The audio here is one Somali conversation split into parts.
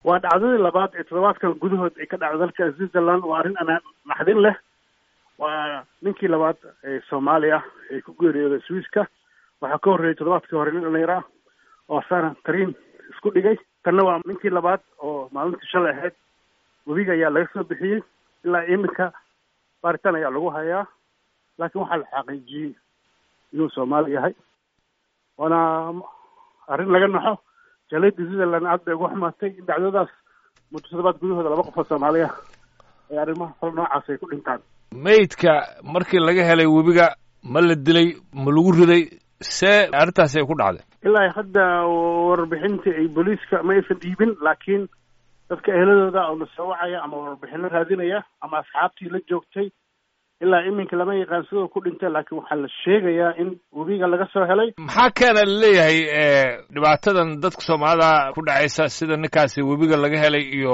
waa dhacdadii labaad ee toddobaadkan gudahood ay ka dhacdo dalka switzerland waa arrin anaa naxdin leh waa ninkii labaad ee soomaaliya ee ku geeriyooday swiiska waxaa ka horreeyay toddobaadkii hore nin dhallinyaro ah oo asana tariin isku dhigay tanna waa ninkii labaad oo maalintii shalay ahayd webiga ayaa laga soo bixiyey ilaa iminka baaritaan ayaa lagu hayaa laakiin waxaa la xaqiijiyey inuu soomaali yahay waana arrin laga naxo jaaliyadda switzerland aad bay uga xumaatay in dhacdadaas muddo toddobaad gudahooda laba qof oo soomaaliya ee arrimaha fal noocaas ay ku dhintaan maydka markii laga helay webiga ma la dilay ma lagu riday see arrintaasi ay ku dhacday ilaa hadda warbixintii ay booliiska ma aysan dhiibin laakiin dadka eheladooda oo la soo wacaya ama warbixino raadinaya ama asxaabtii la joogtay ilaa iminka lama yaqaan sidoo ku dhintay laakiin waxaa la sheegayaa in webiga laga soo helay maxaa keena laleeyahay dhibaatadan dadka soomaalida ku dhacaysa sida ninkaasi webiga laga helay iyo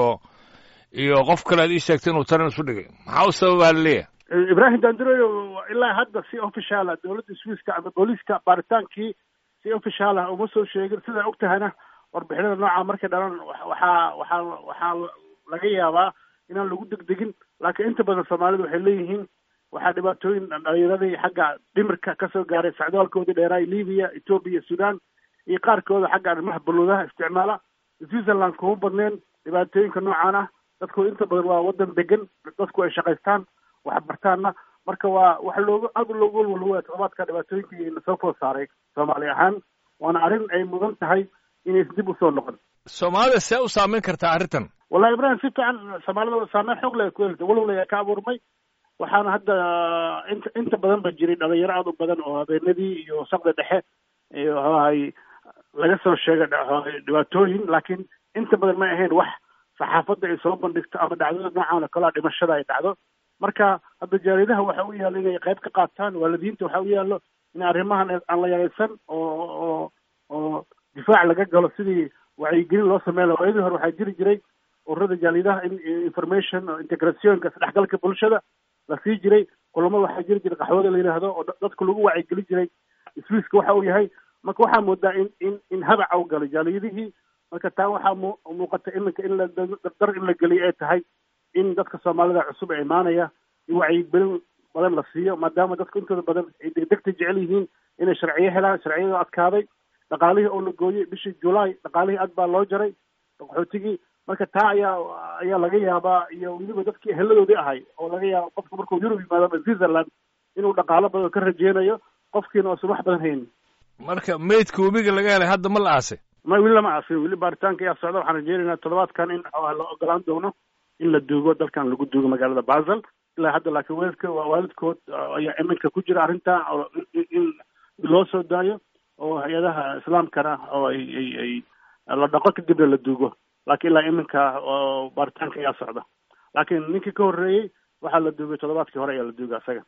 iyo qof kale ad ii sheegtay inuu tarin isu dhigay maxaa u sababaa laleeyahay ibrahim dandroyo ilaa hadda si official ah dowladda swiiska ama booliiska baaritaankii si official ah uma soo sheegin sidaa og tahayna warbixinada nooca markay dhalan waxaa waxaa waxaa laga yaabaa inaan lagu degdegin laakiin inta badan soomaalidu waxay leeyihiin waxaa dhibaatooyin dhalinyaradii xagga dhimirka kasoo gaaray sacdaalkoodii dheeraay libiya etoobiya sudan iyo qaarkooda xagga arrimaha baluudaha isticmaala switzerland kuma badneen dhibaatooyinka noocaan ah dadku inta badan waa wadan degan dadku ay shaqaystaan wax bartaanna marka waa waxa looga aad loogu walwalwaya toddobaadka dhibaatooyinkii nasoo food saaray soomaali ahaan waana arrin ay mudan tahay inaysan dib usoo noqon soomaalida see u saameyn kartaa arrintan wallahi ibrahim si fiican soomaalida saameyn xoog leh ku helta walwal ayaa ka abuurmay waxaana hadda inta inta badan ba jiray dhalinyaro aad u badan oo habeenadii iyo sabda dhexe iyo ay laga soo sheegay dhibaatooyin laakiin inta badan may ahayn wax saxaafadda ay soo bandhigto ama dhacdada noocan oo kalea dhimashada ay dhacdo marka hadda jaaridaha waxa u yaallo inay qayb ka qaataan waalidiinta waxa u yaallo in arrimahan aan la yaraysan oo oo oo difaac laga galo sidii wacyigelin loo sameyn laha waayadii hore waxaa jiri jiray ururada jaalidaha in information integrationka isdhexgalka bulshada la sii jiray kulamada waxaa jiri jiray qaxwada la yidhaahdo oo dadka lagu wacyigelin jiray swiiska waxa uu yahay marka waxaa moodaa in in in habaca u galay jaaliyadihii marka taa waxaa mu muuqata iminka in la dardar in la geliyo ay tahay in dadka soomaalida cusub ee imaanaya in wacyigelin badan la siiyo maadaama dadku intooda badan ay degdegta jecel yihiin inay sharciyo helaan sharciyada adkaaday dhaqaalihii oo la gooyey bishii julaay dhaqaalihii aad baa loo jaray qaxootigii marka taa ayaa ayaa laga yaabaa iyo weliba dadkii eheladoodii ahay oo laga yaaba qofka markuu yurub yimaado ama switzerland inuu dhaqaalo badan ka rajeynayo qofkiina oosan wax badan haynin marka maydka webiga laga helay hadda ma la aasay ma weli lama aasin weli baaritaanka ayaa socda waxaan rajeynaynaa toddobaadkan in la ogolaan doono in la duugo dalkan lagu duugo magaalada basel ilaa hadda laakiin waalidka waa waalidkood ayaa iminka ku jira arrinta in loo soo daayo oo hay-adaha islaamkana oo ay ay ay la dhaqo kadibna la duugo laakiin ilaa iminka baaritaanka ayaa socda laakiin ninkii ka horreeyey waxaa la duugay toddobaadkii hore ayaa la duugay asaga